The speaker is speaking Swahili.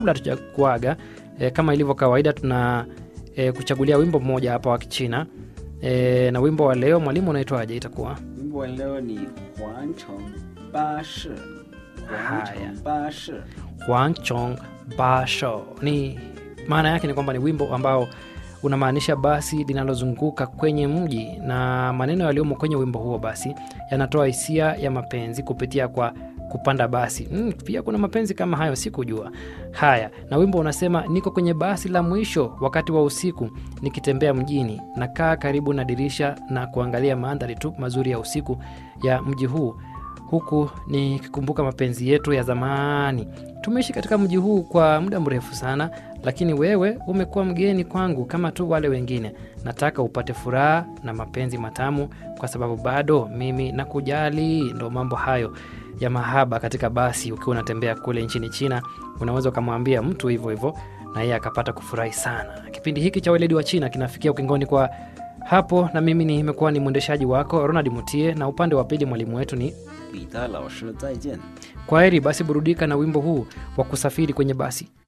kabla tujakuaga e, kama ilivyo kawaida tuna e, kuchagulia wimbo mmoja hapa wa kichina e, na wimbo wa leo mwalimu unaitwaje itakuwa wimbo wa leo ni 环城巴士环城巴士 Huangchong Basho. Ni maana yake ni kwamba ni wimbo ambao unamaanisha basi linalozunguka kwenye mji, na maneno yaliyomo kwenye wimbo huo basi yanatoa hisia ya mapenzi kupitia kwa kupanda basi. Mm, pia kuna mapenzi kama hayo, sikujua. Haya, na wimbo unasema niko kwenye basi la mwisho wakati wa usiku nikitembea mjini, nakaa karibu na dirisha na kuangalia mandhari tu mazuri ya usiku ya mji huu huku nikikumbuka mapenzi yetu ya zamani. Tumeishi katika mji huu kwa muda mrefu sana, lakini wewe umekuwa mgeni kwangu kama tu wale wengine. Nataka upate furaha na mapenzi matamu, kwa sababu bado mimi nakujali. Ndo mambo hayo ya mahaba katika basi. Ukiwa unatembea kule nchini China, unaweza ukamwambia mtu hivyo hivyo na yeye akapata kufurahi sana. Kipindi hiki cha weledi wa China kinafikia ukingoni kwa hapo, na mimi nimekuwa ni mwendeshaji wako Ronald Mutie, na upande wa pili mwalimu wetu ni 彼得老师再见。 Kwa heri basi, burudika na wimbo huu wa kusafiri kwenye basi.